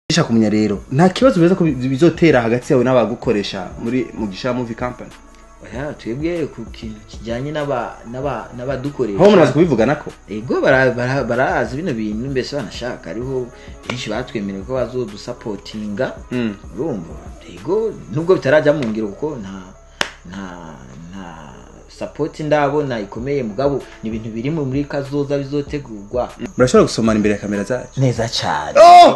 Isha kumenya rero nta kibazo biza ko bi- bizotera hagati yawe n'abagukoresha muri mugisha movie company oya twebwe ku kintu kijyanye n'aba- n'aba- n'abadukoresha aho munazi kubivugana ko ego bara- bara- barazi bino bintu mbese banashaka hariho benshi batwemereye ko bazodusapotinga Mm. urumva ego nubwo bitarajya mu ngiro kuko nta nta nta sapoti ndabona ikomeye mugabo ni ibintu biri mu- muri kazoza bizotegurwa murashobora gusomana imbere ya kamera zacu neza cyane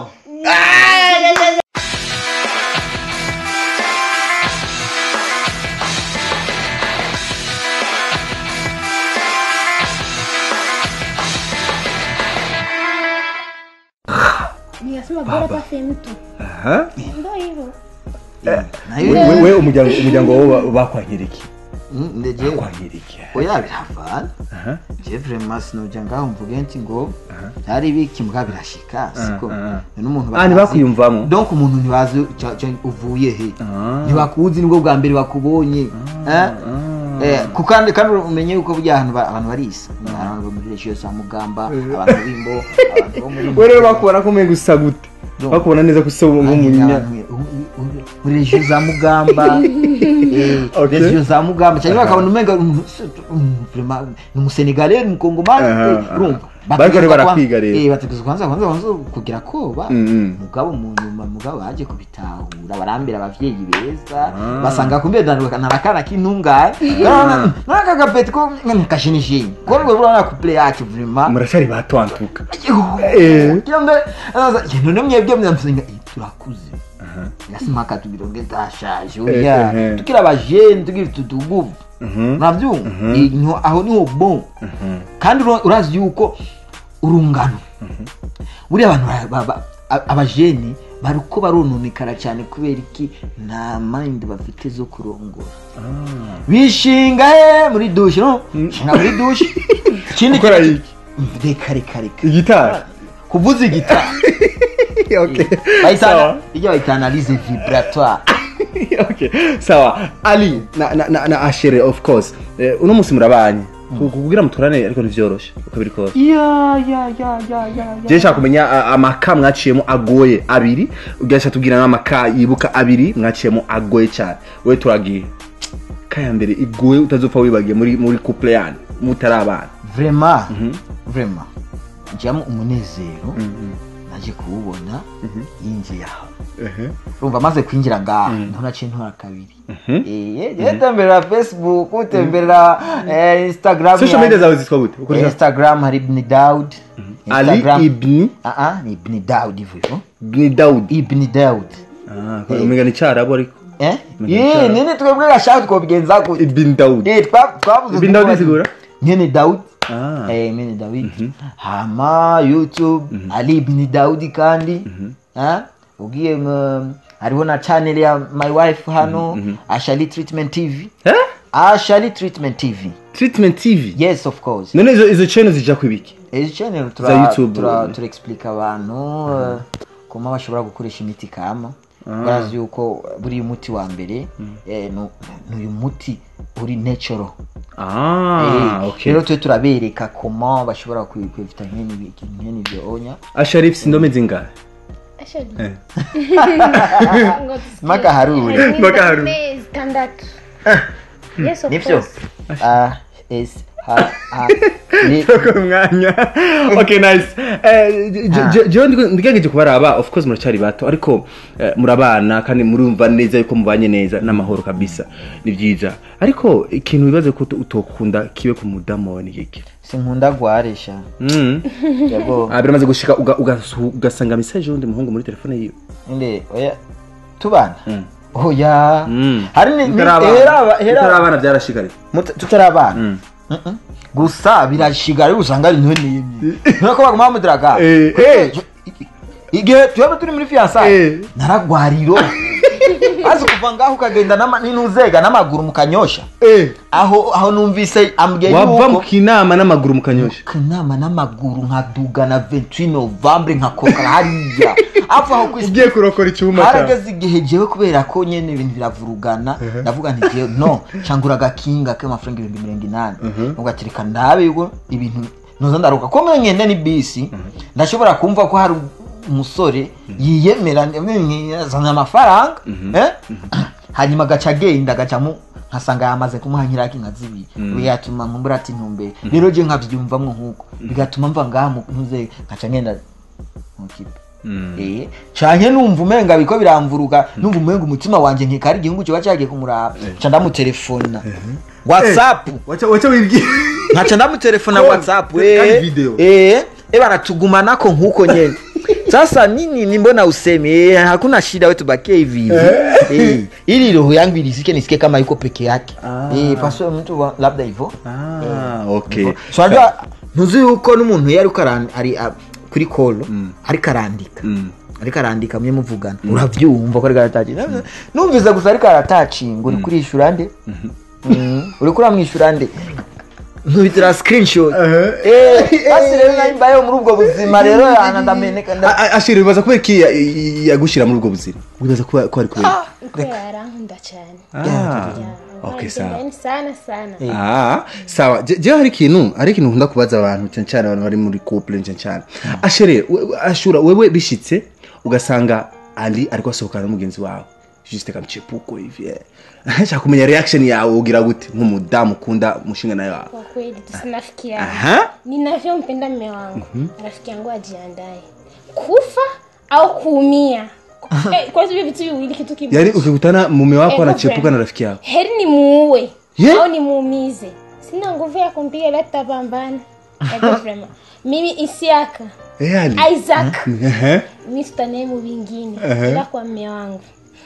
Nikasema bora hata sehemu tu. aha Ndio hivyo. nayo We- we umuryango umuryango wawe bakwakira iki Mm, ndeje bakwakira iki oya biravana aha je vraiment sinojya ngaho mvuge nti ngo byari biki mbwa birashika siko aha. none umuntu ah ntibakwiyumvamo donc umuntu ntibazi ca- ca- uvuye he Ah. ntibakuzi nibwo bwa mbere bakubonye Eh? Eh, ku kandi kandi umenye yuko burya ahantu ba- abantu barisa abantu bo muri regiyo za mugamba abantu b'imbo abantu bo muri we rero bakubona ko umenga usa gute bakubona neza ko usa nk'umunya muri regiyo za mugamba eh, Okay. regiyo za mugamba cyangwa bakabona umenga umuntu- um, vraiment, ni umusenegale ni umukongomani Aha, eh, aha. urumva Bariko rero Bategerezwa barakwiga kwanza- rero. eh, bategerezwa kwanza kwanza kwanza kugira koba Mm, mm. mugabo mu nyuma mugabo baje kubitahura barambira abavyeyi beza Ah. basanga kumbe danduka narakana k'intungane naka gapeti ko kashinishini ko rwo rura ku play yacu vraiment murashari batwantuka Eh. none mwebwe mnamsenga turakuze yasimaka tugironge ndashaje Eh, oya eh. tukira abajene tugira tutuguvu navyumva Eh, niho- aho niho bon kandi ura- urazi yuko urungano buriya abantu ba- ba- ba- a- abajene bariko barononekara cyane kubera iki nta mind bafite zo kurongora bishinga he muri dushe no shinga muri dushe ikindi Gukora kintu- iki? reka reka reka igitari kuvuza igitari okay bayitana sawa ijya bayita analyse vibratoire okay sawa ali na na na, na ashere of course eh, uno musi murabanye kugira muturane ariko ntivyoroshe uko biri kose ya ya ya ya ya je nshaka kumenya a- amaka mwaciyemo agoye abiri ugasha tubwira n'amaka yibuka abiri mwaciyemo agoye cyane we turagiye kaya mbere igoye utazopfa wibagiye muri muri couple yanyu mutarabana vraiment vraiment njyamo umunezero naje kuwubona yinjiye aho urumva amaze kwinjira ngaha niho naciye ntwara kabiri Eh, temberera facebook utemberera eh, instagram social media zawe zitwa gute Eh, ukoresha instagram hari ibni daud ali Instagram- ibni Ah, ah, ni ibni daud hivyo hivyo ibni daud ibni daud ah umenga ni cyarabo ariko eh Menya Yee, cyane. nini twebwe gashaka twobigenza gute ibni daud Eh, twa- twavuze Ibn ko Daud bati- isigura? nyene daud Ah. eh mwene david hama youtube ali ibn daudi kandi Ah, ugiye mu- hariho na channel ya my wife hano ashali treatment tv eh ashali treatment tv treatment tv yes of course none izo izo channel zija kwibiki izi channel Za tura YouTube. tura tura explica abantu eh, kuma bashobora gukoresha imiti kama barazi yuko buri muti wa mbere eh, nu- n'uyu muti uri natural ah Eh, okay rero twe turabereka koma bashobora kwi- kwifata nkene ibi- nkene ibyo onya asharif sindome zingahe Ashali. Eh. Ngo tusikie. Mpaka haruri. Haruri Mpaka haruri. ndame zitandatu. Yes of nibyo course. Ah, es ha ha ni Toko umwanya okay nice eh je- je- jewe ndiko- ndigerageje kubaraba of course muracyari bato ariko eh, murabana kandi murumva neza yuko mubanye neza n'amahoro kabisa ni byiza ariko ikintu wibaze ko uto- utokunda kibe ku mudamu wawe ni kiki sinkunda gwaresha mm. yego ah biramaze gushika uga- ugasu- ugasanga message y'undi muhungu muri telefone yiwe inde oya tubana Mm. oya Mm. hari ni ni- Mutarabana. hera hera mutarabana byarashikare Muta- tutarabana Mm. Mm-mm. gusa birashigara rero usanga ari ntone yemye nuko baguma bamudiraga Eh, eh. igihe tuba turi muri fiyansaye Eh. naragwariro maze kuva ngaho ukagenda n'ama- n'intuzega n'amaguru mukanyosha eh aho aho numvise ambwiye wava mu yuko kinama n'amaguru mukanyosha kanama n'amaguru nkaduga na 28 novembre nkakokara hariya apfa aho kwisi ugiye kurokora icyuma cyawe harageze igihe jewe kubera ko nyene ibintu biravurugana ndavuga nti jewe no cangura agakinga k'amafaranga ibihumbi mirongo inani ubwo ati reka ndabe yuko ibintu noza ndaruka ko mwe ngende ni bisi ndashobora kumva ko hari umusore yiyemera azana amafaranga eh? hanyuma agaca agenda agacamo nkasanga yamaze kumuha nkiraki nka zibiri bigatuma nkumbura ati ntumbere rero je nkabyumvamwo nk'uko bigatuma mva ngaha mu- ntuze nkaca ngenda mu kipe Eh, canke numva umenga biko biramvuruga numva umenga umutima wanje nkikari igihugu kiba cagiye kumuraba nca ndamutelefona whatsapp wacha wacha wibwira nkaca ndamutelefona Call. whatsapp Kandi eh, video. eh, eh banatugumanako nkuko nyene sasa nini ni mbona useme eh, hakuna shida wetu bakie hivi hivi eh, ili roho yangu ilisike nisike kama yuko peke yake Ah. eh, paswe mtu wa- labda hivyo ah okay so unajua ntuzi yuko n'umuntu yari uko aran- ari a- kuri kolo ariko arandika Mm. ariko arandika mwe muvugana uravyumva ko ariko aratacinga numvise gusa ariko aratacinga uri kurishura nde Mm, uri kuramwishyura nde nkubitira screenshot eh basi rero nari mbayeho muri ubwo buzima rero yana ndameneka nda- A- a- ashira bibaza kubera iki ya- i- yagushira muri ubwo buzima wibaza kuba ko ari kubera kubera arankunda cyane ah Yeah, okay arankunda sawa yani sana sana Ah, sawa Je- jewe hari ikintu hari ikintu nkunda kubaza abantu cyane cyane abantu bari muri couple cyane cyane ashere we- we- ashura wewe bishitse ugasanga ali ariko asohokana n'umugenzi wawe juste kama chepuko hivi eh. nshaka kumenya reaction yawe ugira gute nk'umudamu ukunda umushinga nawe wawe kwa kweli tusinafikiana aha ninavyompenda mme wangu rafiki yangu ajiandae kufa au kuumia eh, kwa hivyo vitu viwili kitu kimoja yani ukikutana mume wako Eh, anachepuka girlfriend. na rafiki yako heri ni muue Yeah. au nimuumize sina nguvu ya kumpiga ila tutapambana Ego vrema. mimi isiaka eh ali isaac Ehe. mi tutanaye mu vingine Uh-huh. ila kwa mme wangu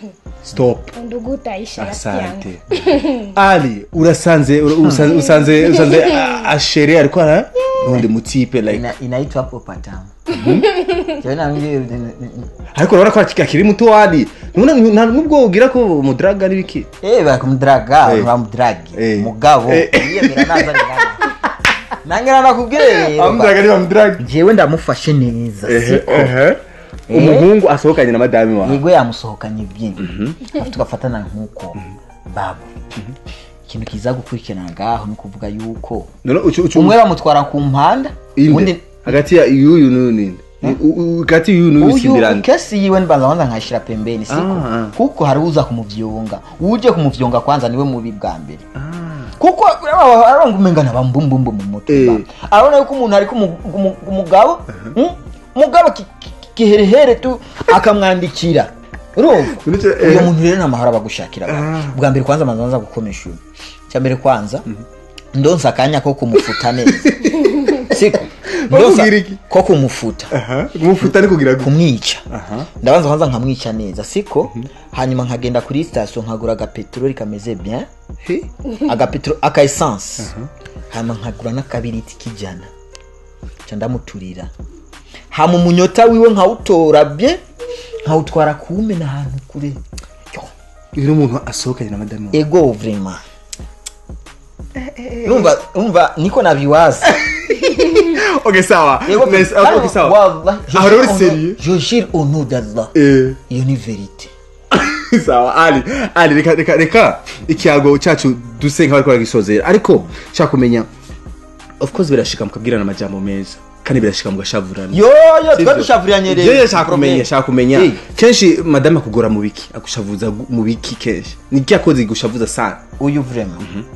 stop undugu utaisha rafiki yangu asante ali urasanze ura- usanze usanze usanze a- ashere ariko ara undi mutipe like ina- inaitwa hapo patamu Jewe nambwiye, ariko urabona ko akiri muto wadi nubona nta nubwo ugira ko mudraga n'ibiki eh bakumdraga Eh. bamudragi Eh. mugabo Eh. yiyemera naza ni nani nangira nakubwire rero ba- ni bamudraga jewe ndamufashe neza siko umuhungu asohokanye na madame wawe yego yamusohokanye byinshi tugafatana nk'uko babo ikintu kiza gukurikirana ngaho ni ukuvuga yuko none ucu ucu umwe bamutwara ku mpanda inde undi hagati ya yuyu n'uyu ninde U- u- hagati y'uyu n'uyu uyu sindirande kesi yiwe nibanza kwanza nkayishira pembeni siko Ah, ah. kuko hari uza kumuvyonga uje kumuvyonga kwanza niwe mubi bwa mbere kuko arabanga umengana bambumbumbu mu mutwe Eh. ba. arabona yuko umuntu ari kumugabo umugabo ki- ki- kiherehere tu akamwandikira urumva Uretse, uyo eh. muntu rero nta mahoro abagushakira ba. bwa mbere kwanza manza nza gukomesha uyu cya mbere kwanza ndonsa akanya ko kumufuta neza siko ndonsa Bakubwira iki? ko kumufuta kumufuta ni kugira gute kumwica Aha. ndabanza kwanza nkamwica neza siko hanyuma nkagenda kuri sitasiyo nkagura agapeteroli kameze bien He? agapeteroli aka esanse hanyuma nkagura n'akabiriti k'ijana nca ndamuturira hama umunyota wiwe nkawutora bye nkawutwara kuwumena ahantu kure Yo, uyu ni umuntu asohokanye na madame wawe ego vrema umva umva niko nabiwaza okay sawa Ego, Nice, kandi okay sawa wallahi, je Aho rero jure uri au nom- serieux? je jure au nom d'Allah eh iyo ni verite sawa ali ali reka reka reka ikiyago cyacu duse nk'abariko baragisozera ariko nshaka kumenya of course birashika mukabwirana amajambo meza kandi birashika mugashavurana yo yo Sivyo? twadushavuriranye rero Jewe nshaka kumenya nshaka kumenya Eh. kenshi madame akugora mu biki agushavuza gu- mu biki kenshi ni iki yakoze gushavuza sana uyu vrema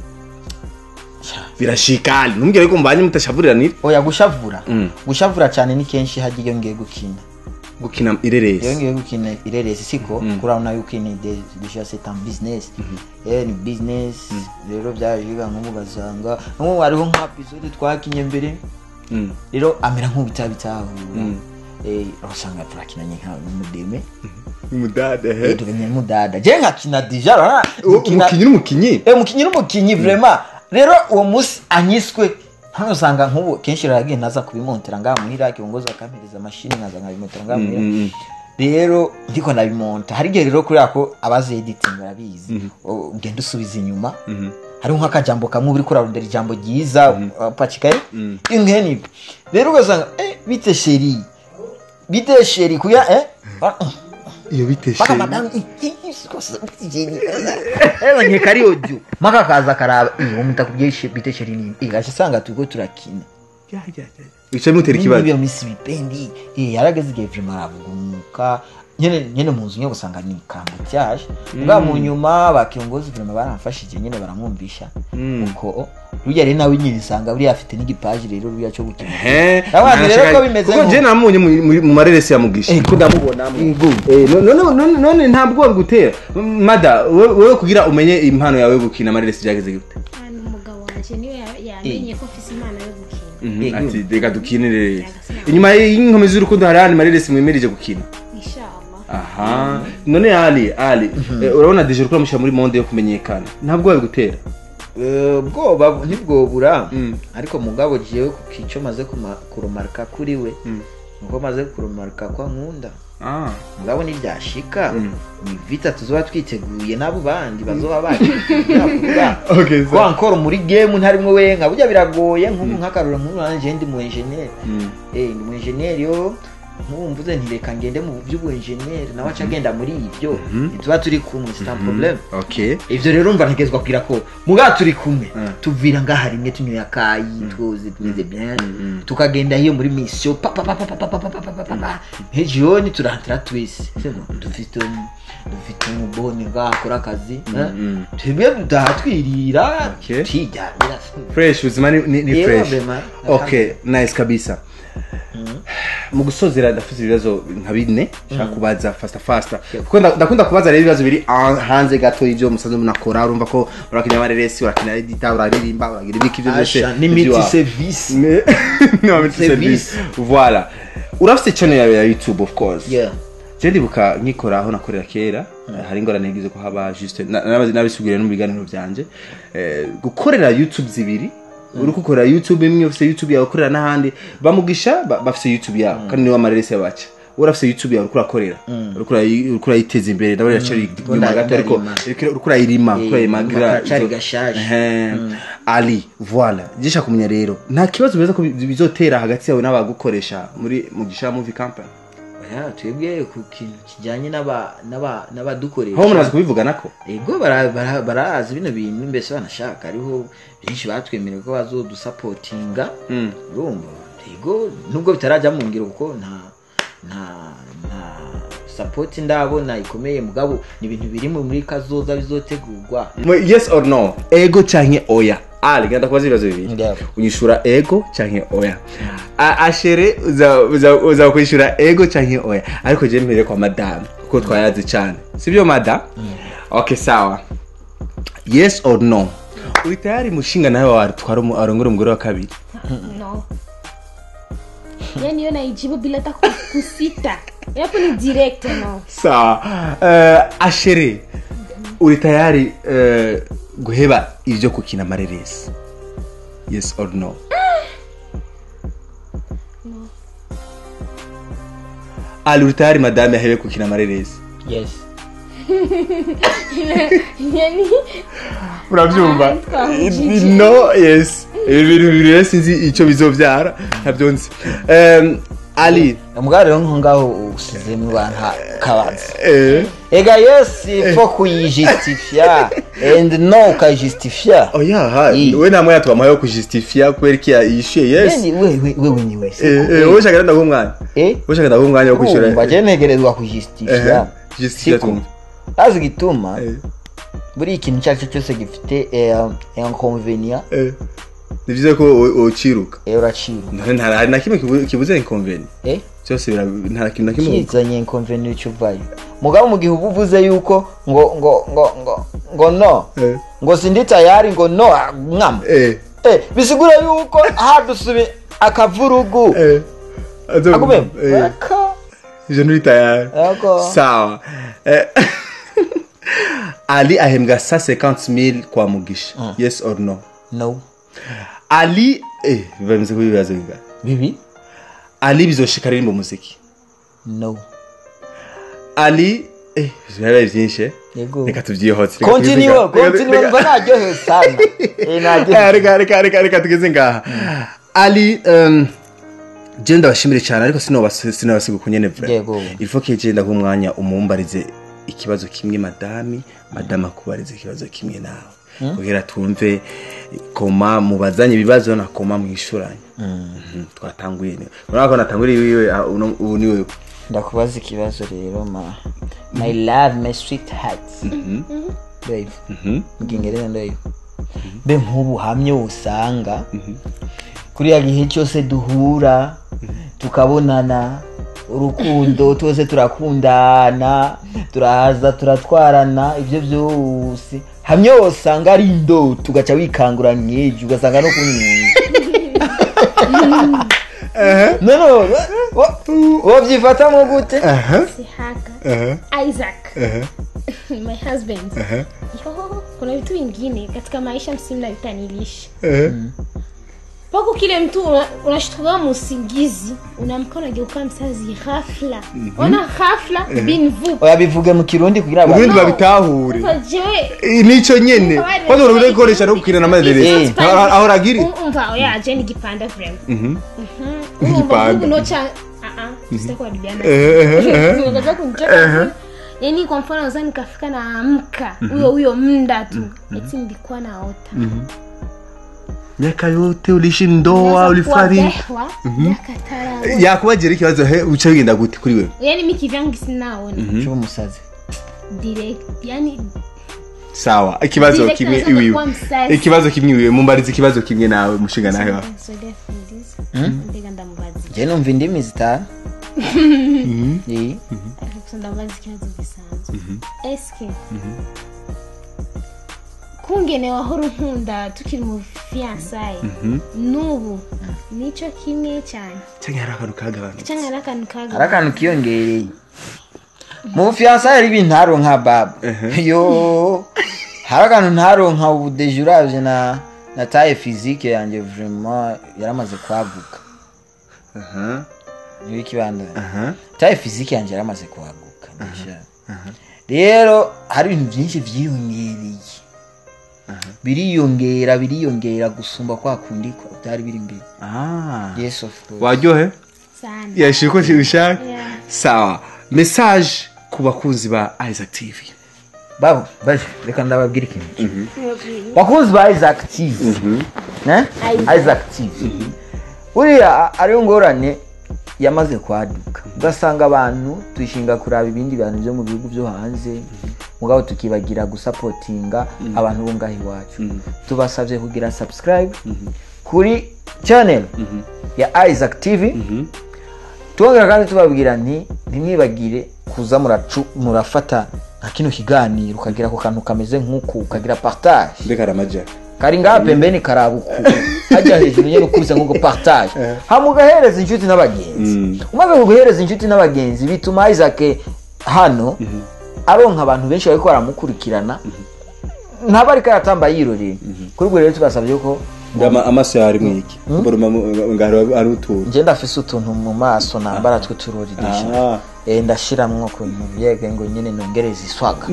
birashika ali ntumbwire ko mbanye mutashavurirana oya gushavura Mm. gushavura cyane ni kenshi hajya iyo ngiye gukina gukina iyo ireresi ngiye gukina ireresi siko kurabona yuko ni de- deja c'est un business eh ni business rero byaje biga nko mugasanga nko hariho nka episode twakinye mbere Mm. rero amera nk'ubitabitahura eh urasanga turakinanye nka n'umudeme umudade eh he tukinye n'umudada je nkakina deja urabona gukina- umukinyi n'umukinyi eh umukinyi n'umukinyi vraiment rero uwo munsi anyiswe hano usanga nk'ubu kenshi raragiye naza kubimontera ngaha muhira kiongozi akampereza mashini nkaza nkabimontera ngaha muhira Mm, mm. rero ndiko ndabimonta hari igihe rero kubera ko abazi editing barabizi u- ugenda usubiza inyuma hariho nk'akajambo kamwe uri kurarondera ijambo ryiza upacikaye ingeni rero ugasanga eh bite sheri bite sheri kuya eh iyo mpaka biteshe madamu eba nkeka ari audio mpaka akaza akaraba uwo mutakubwiye bite sheri ni igaca asanga turiko turakina Ya, ya, ya. bicaye mutera ikibazo iyo minsi bipendi eh yarageze igihe vrema aravugumuka nyene nyene mu nzu nyine usanga ni kambutyaje bwa mu nyuma bakiongozi vrema baramfashije nyene baramwumvisha Mm. uko rujya rero nawe nyine usanga buriya afite n'igipaji rero ruriya cyo gukina Ehe, Abana rero nashaka- ko bimeze kuko nko- je namunye mu- muri- mu mareresi ya mugisha Ego. ko ndamubonamo Ego. Eh, no- none- none none nta bwoba bigutera mada we- wewe kugira umenye impano yawe yo gukina amareresi byageze gute kandi umugabo wanjye niwe ya- yamenye ko mfise impano yo gukina Mhm, Ego. ati reka dukinire Yagasina. inyuma y'inkomezi z'urukundo hari ahandi mareresi mwemereje gukina inshallah aha none ali ali eh, urabona deje uriko uramushyira muri monde yo kumenyekana nta bwoba bigutera Eh, ubwoba ntibwobura Mm. ariko mugabo jewe ku kico maze kuma- kurumarika kuri we nuko maze kurumarika kwa nkunda Ah. mugabo niryashika Mm. ni vita tuzoba twiteguye n'abo bandi bazoba bakuvuga Okay, ko so- ankora muri game ntarimwo wenka burya biragoye nk'ubu nk'akarura nk'ubu nanje ndi mu engineer Mm. eh ndi mu engineer yo nk'ubu mvuze nti reka ngende mu by'ubu engineer nawe aca agenda muri ibyo tuba turi kumwe c'est un problème okay ivyo rero umva ntegezwa kugira ko muga turi kumwe Mm. tuvira ngaha rimwe tunyoye akayi twoze tumeze bien tukagenda hiyo muri mission pa pa pa pa pa pa pa pa pa pa pa pa hejoni turahantira twese Sema, dufite um- dufite umubone ngaha akora akazi eh? mm. twebwe dutaha twirira Okay. twiryamira fresh ubuzima ni, ni, ni Yewe, fresh bema. okay nice kabisa mu gusozera ndafite ibibazo nka bine nshaka kubaza fasta fasta kuko nda- ndakunda kubaza rero ibibazo biri ah- hanze gato y'ibyo musanzwe munakora urumva ko urakina amareresi urakina edita uraririmba uragira ibiki ibyo byose Asha, ni miti iby'iwawe. service Me- no miti Service. service voilà urafite channel yawe ya youtube of course yeah je ndibuka nkikora aho nakorera kera hari ingorane yagize ko haba juste na- nabazi- nabisubiriye no mu biganiro byanje Eh, gukorera youtube zibiri uri gukorera youtube imwe ufite youtube yawe ukorera n'ahandi bamugisha ba- bafite youtube yawe kandi niwe amareresi yabaca wowe urafite youtube yawe uriko urakorera uriko urayi- uriko urayiteza imbere ndabona iracari inyuma Nda- gato ariko ndarima. uriko uriko urayirima uriko Eh, urayimagira karacari izo- gashaje. Ehe. ali voila gisha kumenya rero nta kibazo bibaza ko bi- bizotera hagati yawe n'abagukoresha muri mugisha movie company oya twebwe ku kintu kijyanye n'aba- n'aba- n'abadukoresha aho munazi kubivugana ko ego bara- bara- barazi bino bintu mbese banashaka hariho byinshi batwemereye ko bazodusapotinga Mm. urumva ego nubwo bitarajya mu ngiro kuko nta nta nta sapoti ndabona ikomeye mugabo ni ibintu biri mu- muri kazoza bizotegurwa Mwe, yes or no ego canke oya ali genda kubaza ibibazo bibiri Ndabo. unyishura ego canke oya A- ashere uza- uza uza kwishura ego canke oya ariko je mbere kwa madame kuko twayazi cane sibyo madam okay sawa yes or no uri tayari mushinga nawe watwara umu- arongora umugore wa kabiri no yani hiyo naijibu bila hata ku- kusita yapo ni direct no sawa uh, ashere uri tayari uh, guheba ivyo kukina amareresi yes or no ali uri tayari madame ahebe kukina amareresi yes yani urabyumva Ah, twahujije. no yes ibi bintu bibiri rero sinzi icyo bizobyara ntabyo nzi Em, ali mugabo rero nko ngaho usizemo abantu kabanza eh, ega yes fo kuyijustifia and no ukayijustifia oya ha I. we nta mwanya twamuhaye wo kujustifia kubera iki yishyuye yes Wewe- wewe wewe ni wese Eh, eh, wowe ushaka ndaguha umwanya eh wowe ushaka ndaguha umwanya wo kwishyura urumva je ntegerezwa Eh, kujustifia justifia Siko. tumva azi gituma Eh, buri ikintu icyo ari cyo cyose gifite eh, inconvenient eh. ni byiza ko wo- wociruka eh, uracira Nta- nta- hari na kimwe kibu- kibuze inconveni eh cyose bira- nta kintu na kimwe kizanye inconvenient icyo uvayo mugabo mu gihe uba uvuze yuko ngo ngo ngo ngo ngo no Eh, ngo sindi tayari ngo no ah, mwama eh, eh bisigura yuko hadusubi akavurugu eh. Azo- akubem eh, aka ivyo nturi tayari Yego. sawa Eh, ali ahembwa sa 50000 kwa mugisha yes or no no ali eh, bimeze kuba ibibazo bingana bibi ali bizoshika aririmba umuziki no ali eh, birabaye byinshi eh. yego reka tubyihotse reka continue tugeze ngaha. Reka- continue reka- mba naryohewe sana eh Eh, naryohewe reka reka reka reka tugeze ngaha ali um, je ndabashimire cyane ariko sinobas- sinabasiga uko nyene vra Yego. il faut que je ndaha umwanya umumbarize ikibazo kimwe madami madame akubarize ikibazo kimwe nawe kugira twumve koma mubazanye ibibazo na koma mwishuranye Mhm, twatanguye ni urabona ko natanguriye wiwe ah, uno- ubu ni wewe ndakubaza ikibazo rero ma my love my sweet heart babe mu kingereza ndoyo mbe nk'ubu hamye usanga kuriya gihe cyose duhura tukabonana urukundo twese turakundana turaza turatwarana ibyo byose hamwe usanga ari ndo tugaca wikangura nkejo ugasanga no kunyunga no no wabyifatamo gute Sihaka Isaac my husband Yo, kuna vitu vingine katika maisha msimu navitanilisha pako kile mtu una- unashtuka musingizi unamka unageuka msazi ghafla ona ghafla bin vu oyabivuge mu kirundi kugira ubundi abantu babitahure Umva jewe Eh, nico nyene Abari- kwanza urabona gukoresha no gukina na maderesi Eh. aho ragiri Um- umva oya je ni gipanda vrem Igipanda. unocha sitakuadibiana Eh, eh, eh. unataka kunicheka yani kwa mfano naweza nikafika naamka huyo huyo mda tu eti nilikuwa naota miaka yote uliishi ndoa ulifariki yakatara yakubagera ikibazo he uca bigenda gute kuri wewe yani mi kivyangu sinaona shuba umusazi direct yani sawa ikibazo Direct kimwe naza iwiwe kuwa msazi. ikibazo kimwe iwiwe mumbarize ikibazo kimwe nawe mushinga nawe wa Nsogea fundiza. mbega ndamubaza je numva indimi zitanu Eh. gusa ndamubaza ikibazo gisanzwe eske kungene wahora unkunda tukiri mu fiyansaye n'ubu nico kimwe cyane cyangwa hari akantu kagabanutse cyangwa ari akantu hari kaga akantu kiyongereye mu bufiyansa hari ibintu ntaronka baba yo hari akantu ntaronka ubu deje uravye na na taye fizike yanjye vraiment yaramaze kwaguka aha niyo ikibanda aha taye fizike yanjye yaramaze kwaguka deja rero hari ibintu byinshi vyiyongereye biriyongera biriyongera gusumba kwa kundi kwa byari biri imbere ah yes of course waryohe sana yashije ko ubishaka Yeah. sawa message ku bakunzi ba Isaac TV babo baje reka ndababwira ikintu bakunzi ba isaac tv ne Isaac. isaac tv buriya ariyo ngorane yamaze kwaduka ugasanga abantu tuyishinga kuraba ibindi bintu byo mu bihugu byo hanze mugabo tukibagira gusapotinga abantu bo ngaho iwacu tubasabye kugira subscribe kuri channel ya isaac tv tubabwira kandi tubabwira nti ntimwibagire kuza muracu- murafata nka kino kiganiro ukagira ako kantu kameze nk'uku ukagira partage mbega ramaja kari ngaha pembeni karabuku hajya hejuru nyine ukubise nk'uko partage hama ugahereza inshuti n'abagenzi umaze kuguhereza inshuti n'abagenzi bituma isaac hano aronka abantu benshi bariko baramukurikirana ntaba ariko aratamba yiroreye kuri ubwo rero tubasabye ko Ndama amaso yawe ari mwiki baruma ngaro ari utuntu nje ndafise utuntu mu maso nambara tw'uturori desha ah Eh, ndashiramwo ukuntu yege ngo nyine nongereza iswaga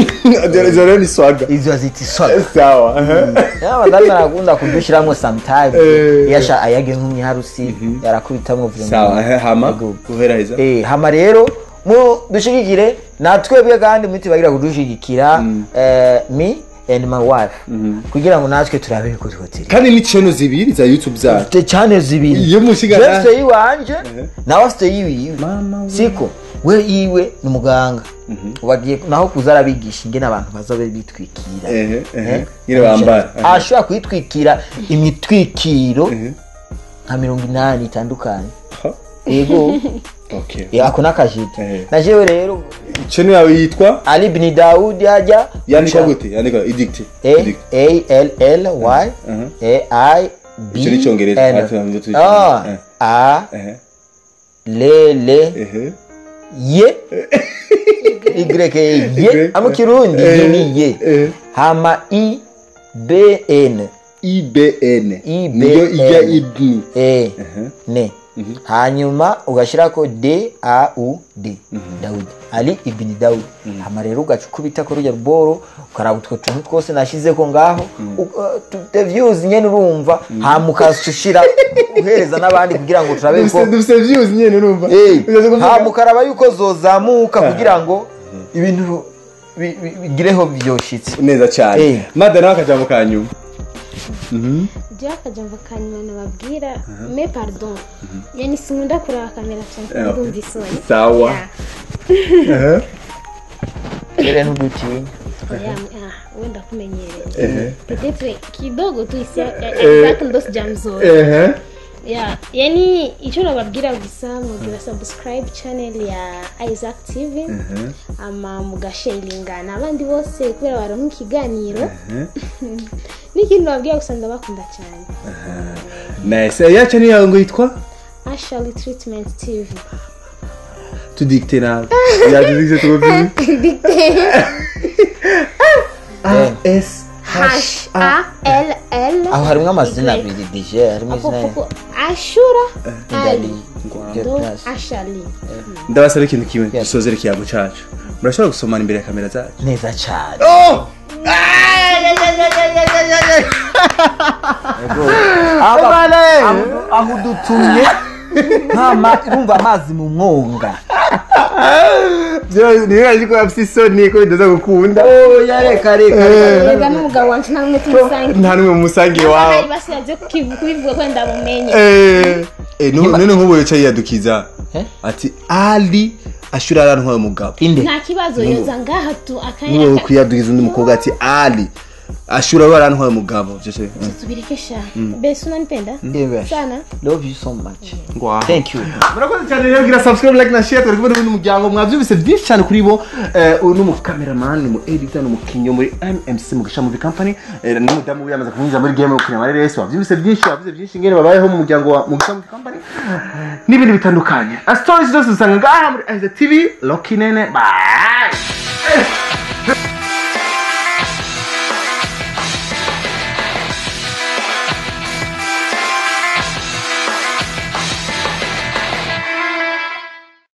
izo rero ni swaga izo zita iswaga sawa abadani arakunda kudushiramwo sometime Eh. iyo asha ayage nk'umwiharusi yarakubitamwo vuba sawa he, hama Yego. uheraheza Eh, hama rero mu dushigikire natwebwe kandi mutibagira kudushigikira eh, me and my wife kugira ngo natwe turabe ko twotiri kandi ni channel zibiri za YouTube zacu te channel zibiri iyo mushiga je na- afite yiwanje nawe afite yiwiwe Mama we. siko we yiwe ni muganga bagiye naho kuza arabigisha ingene abantu baza be bitwikira ehe ehe Eh? nyine bambara Aha. ashobora kwitwikira imitwikiro Ehe. nka mirongo inani itandukanye Ha. yego okay Eh, ako n'akajiti Ehe. na jewe rero channel yawe yitwa ali bini dawudi ajya yandikwa gute yandikwa edict Edict. a l l y Aha. a i b Icyo ni Icyongereza. N. Ati nabyo turi- Ah, Eh. a ehe le le ehe ye y ye Y. ama kirundi Eh. ye ni ye Eh. hama i b n ibn IBN. niyo ijya ibni e ne hanyuma ugashyirako d a u d dawudi ali ibini dawudi hama rero ugaca ukubita kuri urya ruboro ukaraba utwo tuntu twose nashyizeko ngaho the views nyene urumva hama ukasushira uhereza n'abandi kugira ngo turabe ko dufite views nyine urumva Eh, Uzaze kuvuga- hama ukaraba yuko zozamuka kugira ngo ibintu bi- bi- bigireho byoshitse neza cyane Eh. mada nawe akajambo ka nyuma Mhm. jewe akajambo ka nyuma nababwira me pardon yani sinkunda kureba kamera cyane Eh, kuko ndumva isoni Sawa. Yeah. rero ntudutinya Oya, ah, wenda kumenyereye Ehe. petetre kidogo tu isi Isaac ndo sijamzoea Ehe. yeah yani icyo nababwira gusa mubwira subscribe channel ya Isaac TV ama mugasharingana abandi bose kubera baronka ikiganiro n'ikindi nababwira gusa ndabakunda cyane nice Eh, yacu niyo ngo yitwa Ashley Treatment TV tudikite nawe yadudikite tugobyine s H A L L aho harimo amazina Y. abiri dije harimo Apo izina kuko Ashura Ndali Ali do Ashali ndabasaba ikintu kimwe Yes. dusozere ikiyago cacu murashobora gusomana imbere ya kamera zacu neza cyane Aba- aho- aho udutumye nk'ama urumva amazi mu mwonga nibaje ko bafite isoni ko bidaza gukunda oya reka reka reka rega n'umugabo wanje nta n'umwe tumusangiye nta n'umwe mumusangiye Abahari wawe basigaje kukivu- kubivuga ko ndabumenye Eh, eh, nu- none nk'ubu yicaye yiyadukiza Eh? ati ali ashura arantwaye umugabo inde nta kibazo yoza ngaha tu niwe akanya kwiyadukiza undi mukobwa ati ali ashura arantwaye umugabo byose tubirekesha mbese unanipenda Ndebe. sana love you so much Wow. thank you murakoze cyane rero gira subscribe like na share turi kumwe n'undi muryango mwabyumvise byinshi cyane kuri bo Eh, uyu ni umukameraman ni umu editor ni umukinnyi wo muri mmc mu gasha movie company Eh, n'umudamu we yamaze kumwinjira muri game yo gukina amareresi wabyumvise byinshi wavuze byinshi ngene babayeho mu muryango wa mu gasha movie company n'ibindi bitandukanye stories zose usanga ngaha muri Isaac tv Rocky nene bye